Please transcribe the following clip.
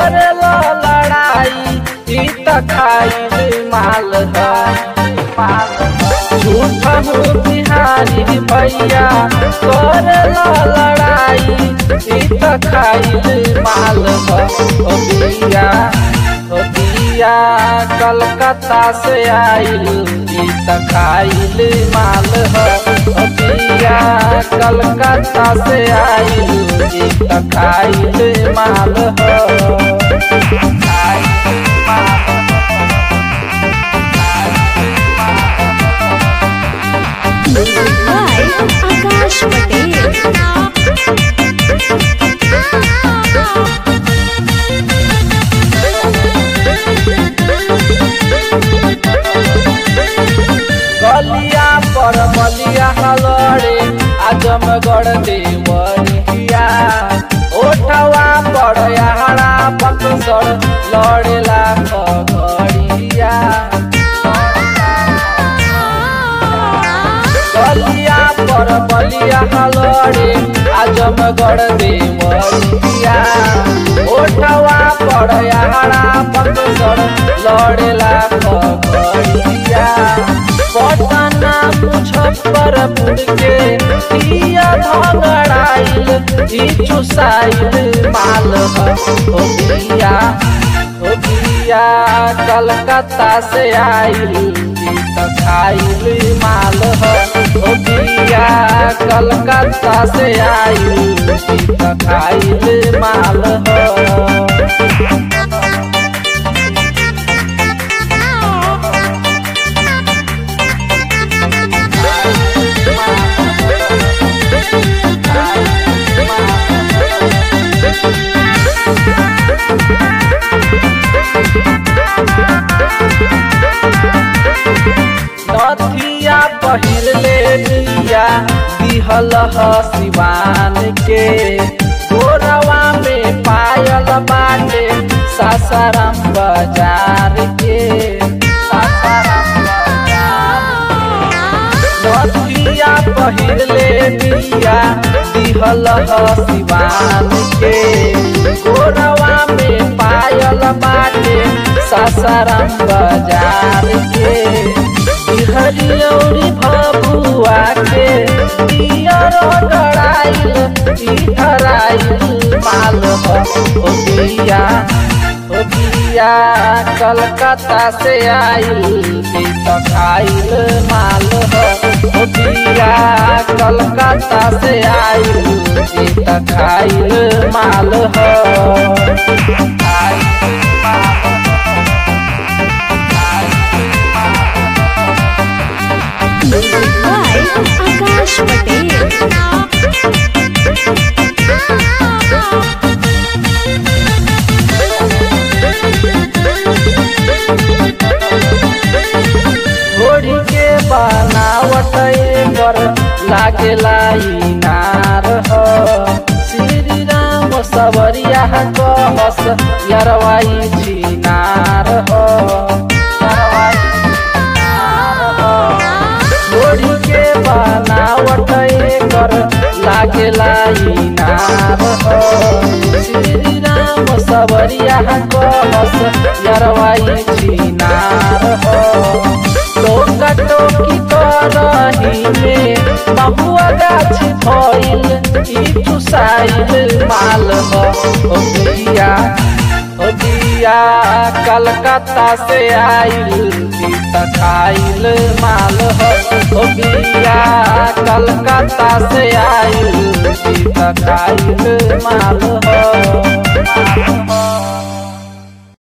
करेला लड़ाई ई त खाइल माल ह झूठा हो बिहारी भैया करेला लड़ाई ई त खाइल माल ह ओ बिया ओ बिया कलकत्ता से आइल ई त खाइल माल ह ओ बिया कलकत्ता से आइल ई त खाइल माल ह खाइल माल Music by Akash Patel. गलिया पर बलिया हलड़े आजमगढ़ देवरिया ओठवा पर यहरा पकसर लड़ेला खगड़िया गलिया पर बलिया हलड़े आजमगढ़ देवरिया ओठवा पर यहरा पकसर लड़ेला खगड़िया पटना मुजफ्फरपुर के पिया भगड़ाइल ई चुसाइल माल ह ओ बिया ओ बिया कलकत्ता से आइल ई त खाइल माल ह ओ बिया कलकत्ता से आइल ई त खाइल माल ह नथिया पहिर ले लिया दिहल ह सिवान के गोरवा में पायल बाटे सासाराम बाजार के सासाराम बाजार नथिया पहिर ले लिया दिहल ह सिवान के गोरवा में पायल बाटे सासाराम बाजार के हरियौरी भबुआ के पियर गड़ाइल ई धराइल माल ह ओ बिया ओ बिया कलकत्ता से आइल ई त खाइल माल ह ओ बिया कलकत्ता से आइल ई त खाइल माल ह खाइल माल ह Music by Akash Patel. घोड़ी के बनावट एकर लागेला इनार ह श्री राम सबरिया कहस यरवाई छिनार ह घोड़ी के बनावट एकर लागेला इनार ह श्री राम सबरिया कहस यरवाई छिनार ह टोका टोकी करही में बहुआ गाछ भइल ई चुसाइल माल ह ओ बिया ओ बिया कलकत्ता से आइल ई त खाइल माल ह ओ बिया कलकत्ता से आइल ई त खाइल माल ह